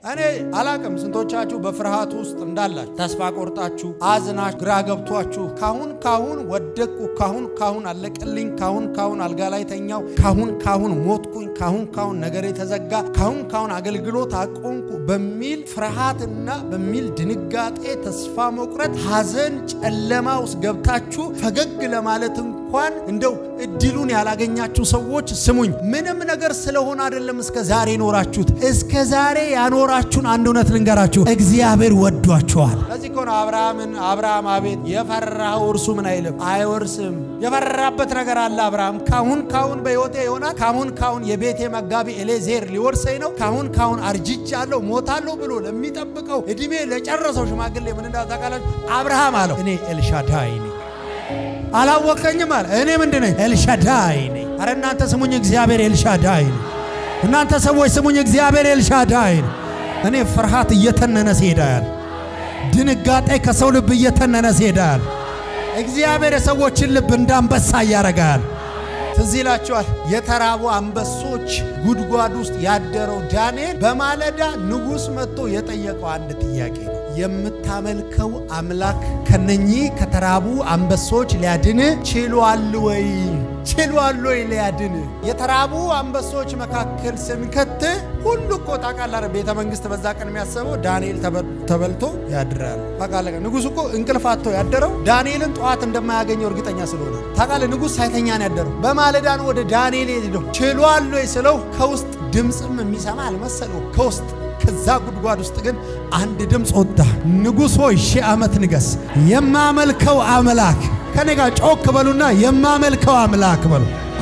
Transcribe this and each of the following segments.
እኔ አላቅም ስንቶቻችሁ በፍርሃት ውስጥ እንዳላችሁ ተስፋ ቆርጣችሁ አዝናችሁ ግራ ገብቷችሁ ካሁን ካሁን ወደቅኩ፣ ካሁን ካሁን አለቀልኝ፣ ካሁን ካሁን አልጋ ላይ ተኛው፣ ካሁን ካሁን ሞትኩኝ፣ ካሁን ካሁን ነገሬ ተዘጋ፣ ካሁን ካሁን አገልግሎት አቆምኩ በሚል ፍርሃትና በሚል ድንጋጤ፣ ተስፋ መቁረጥ፣ ሐዘን፣ ጨለማ ውስጥ ገብታችሁ ፈገግ ለማለት እንኳን እንደው እድሉን ያላገኛችሁ ሰዎች ስሙኝ። ምንም ነገር ስለሆነ አይደለም እስከ ዛሬ ኖራችሁት። እስከ ዛሬ ያኖራችሁን አንድ እውነት ልንገራችሁ፣ እግዚአብሔር ወዷችኋል። ለዚህ ከሆነ አብርሃምን አብርሃም አቤት የፈራኸው እርሱ ምን አይልም አይወርስም። የፈራበት ነገር አለ አብርሃም። ካሁን ካሁን በሕይወቴ ይሆናል፣ ካሁን ካሁን የቤቴ መጋቢ ኤሌዜር ሊወርሰኝ ነው፣ ካሁን ካሁን አርጅቻለሁ፣ ሞታለሁ ብሎ ለሚጠብቀው እድሜ ለጨረሰው ሽማግሌ ምን እንዳታውቃላችሁ? አብርሃም አለው እኔ ኤልሻዳይ ነኝ አላወቀኝም አለ። እኔ ምንድን ነኝ? ኤልሻዳይ ነኝ። አረ እናንተ ስሙኝ፣ እግዚአብሔር ኤልሻዳይ ነው። እናንተ ሰዎች ስሙኝ፣ እግዚአብሔር ኤልሻዳይ ነው። እኔ ፍርሃት እየተነነ ሲሄዳል፣ ድንጋጤ ከሰው ልብ እየተነነ ሲሄዳል። እግዚአብሔር የሰዎችን ልብ እንዳንበሳ እያረጋል። ትዝ ይላችኋል የተራቡ አንበሶች ጉድጓድ ውስጥ ያደረው ዳንኤል በማለዳ ንጉሥ መጥቶ የጠየቀው አንድ ጥያቄ ነው። የምታመልከው አምላክ ከነኚህ ከተራቡ አንበሶች ሊያድን ችሏል ወይ? ችሏል ወይ ሊያድን? የተራቡ አንበሶች መካከል ስንከት ሁሉ እኮ ታውቃለህ፣ ቤተ መንግስት በዛ ቀን የሚያስበው ዳንኤል ተበልቶ ያድራል። ታውቃለህ፣ ንጉሥ እኮ እንቅልፍ አጥቶ ያደረው ዳንኤልን ጠዋት እንደማያገኘው እርግጠኛ ስለሆነ ታውቃለህ፣ ንጉሥ ሳይተኛ ነው ያደረው። በማለዳ ነው ወደ ዳንኤል ሄደው ችሏል ወይ ስለው ከውስጥ ድምፅም የሚሰማ አልመሰለው ከውስጥ ከዛ ጉድጓድ ውስጥ ግን አንድ ድምፅ ወጣ። ንጉሥ ሆይ ሺህ ዓመት ንገስ። የማመልከው አምላክ ከኔ ጋር ጮክ በሉና የማመልከው አምላክ በሉ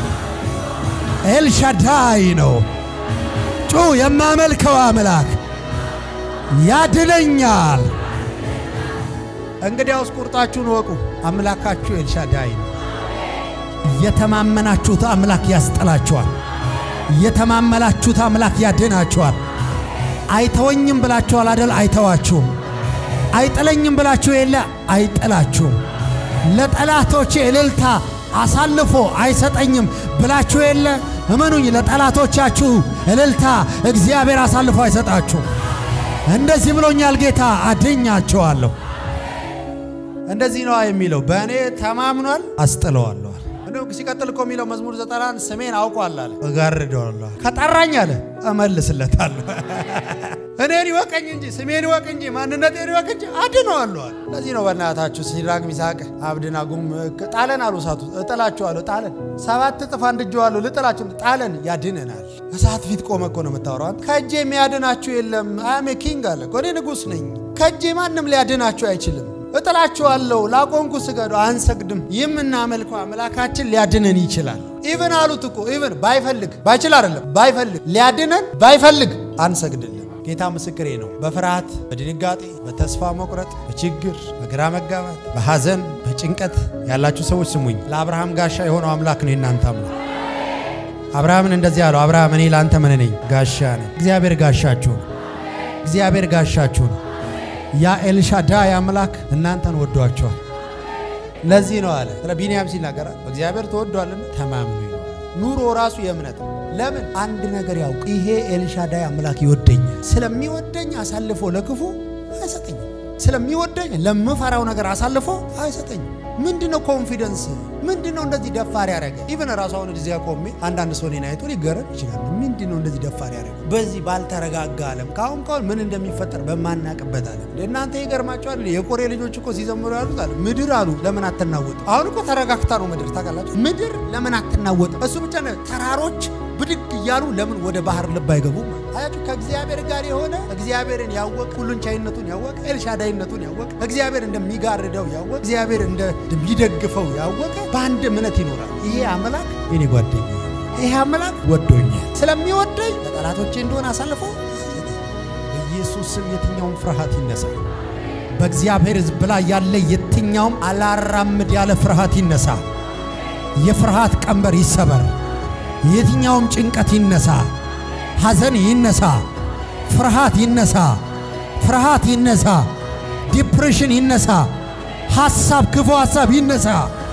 ኤልሻዳይ ነው። ጩ የማመልከው አምላክ ያድነኛል። እንግዲያውስ ቁርጣችሁን ወቁ፣ አምላካችሁ ኤልሻዳይ ነው። የተማመናችሁት አምላክ ያስጠላችኋል። የተማመላችሁት አምላክ ያድናችኋል። አይተወኝም ብላችኋል አደል? አይተዋችሁም። አይጥለኝም ብላችሁ የለ አይጥላችሁም። ለጠላቶቼ እልልታ አሳልፎ አይሰጠኝም ብላችሁ የለ እመኑኝ፣ ለጠላቶቻችሁ እልልታ እግዚአብሔር አሳልፎ አይሰጣችሁም። እንደዚህ ብሎኛል ጌታ፣ አድኛቸዋለሁ። እንደዚህ ነዋ የሚለው በእኔ ተማምኗል፣ አስጥለዋለሁ። እንደው ሲቀጥል እኮ የሚለው መዝሙር ዘጠናን ስሜን አውቋል አለ፣ እጋርደዋለሁ። ከጠራኝ አለ እመልስለታለሁ። እኔን ይወቀኝ እንጂ ስሜን ይወቅ እንጂ ማንነቴን ይወቅ እንጂ አድነዋለሁ አለ። ለዚህ ነው በእናታችሁ ሲድራቅ ሚሳቅ አብደናጎም ጣለን አሉ። እሳቱ እጥላችኋለሁ፣ ጣለን ሰባት እጥፍ አንድጄዋለሁ፣ ልጥላችሁ፣ ጣለን ያድነናል። እሳት ፊት ቆመ እኮ ነው የምታወራው። ከእጄ የሚያድናችሁ የለም። አሜ ኪንግ አለ እኮ እኔ ንጉሥ ነኝ። ከእጄ ማንም ሊያድናችሁ አይችልም። እጥላችኋለሁ፣ ላቆንኩ ስገዱ፣ አንሰግድም። የምናመልከው አምላካችን ሊያድነን ይችላል። ኢቨን አሉት እኮ ኢቨን ባይፈልግ ባይችል አይደለም ባይፈልግ ሊያድነን ባይፈልግ አንሰግድልን። ጌታ ምስክሬ ነው። በፍርሃት በድንጋጤ በተስፋ መቁረጥ በችግር በግራ መጋባት በሐዘን በጭንቀት ያላችሁ ሰዎች ስሙኝ። ለአብርሃም ጋሻ የሆነው አምላክ ነው የእናንተ አምላክ። አብርሃምን እንደዚህ አለው፣ አብርሃም እኔ ለአንተ ምን ነኝ? ጋሻ ነኝ። እግዚአብሔር ጋሻችሁ ነው። እግዚአብሔር ጋሻችሁ ነው። ያ ኤልሻዳይ አምላክ እናንተን ወዷቸዋል። ለዚህ ነው አለ ስለ ቢንያም ሲናገራል በእግዚአብሔር ተወዷልና ተማምኑ ይለዋል። ኑሮ ራሱ የእምነት ነው። ለምን አንድ ነገር ያውቅ፣ ይሄ ኤልሻዳይ አምላክ ይወደኛል። ስለሚወደኝ አሳልፎ ለክፉ አይሰጠኝም። ስለሚወደኝ ለምፈራው ነገር አሳልፎ አይሰጠኝም። ምንድነው ኮንፊደንስ? ምንድነው እንደዚህ ደፋር ያደረገ? ኢቨን ራሱ አሁን እዚያ ቆሜ አንዳንድ ሰው እኔን አይቶ ሊገረም ይችላል። ምንድነው እንደዚህ ደፋር ያደረገ? በዚህ ባልተረጋጋ ዓለም ከአሁን ካሁን ምን እንደሚፈጠር በማናቅበት ዓለም እናንተ ይገርማቸዋል። የቆሬ ልጆች እኮ ሲዘምሩ ያሉት አለ ምድር አሉ ለምን አትናወጥ? አሁን እኮ ተረጋግታ ነው ምድር ታውቃላችሁ። ምድር ለምን አትናወጥ? እሱ ብቻ ነው። ተራሮች ብድግ እያሉ ለምን ወደ ባህር ልብ አይገቡም? አያችሁ ከእግዚአብሔር ጋር የሆነ እግዚአብሔርን ያወቀ ሁሉን ቻይነቱን ያወቀ ኤልሻዳይነቱን ያወቀ እግዚአብሔር እንደሚጋርደው ያወቀ እግዚአብሔር እንደሚደግፈው ያወቀ በአንድ እምነት ይኖራል። ይሄ አምላክ የኔ ጓደኛ፣ ይሄ አምላክ ወዶኛል። ስለሚወደኝ ለጠላቶቼ እንደሆነ አሳልፎ በኢየሱስ ስም የትኛውም ፍርሃት ይነሳል። በእግዚአብሔር ሕዝብ ላይ ያለ የትኛውም አላራምድ ያለ ፍርሃት ይነሳ። የፍርሃት ቀንበር ይሰበር። የትኛውም ጭንቀት ይነሳ። ሐዘን ይነሳ። ፍርሃት ይነሳ። ፍርሃት ይነሳ። ዲፕሬሽን ይነሳ። ሐሳብ፣ ክፉ ሐሳብ ይነሳ።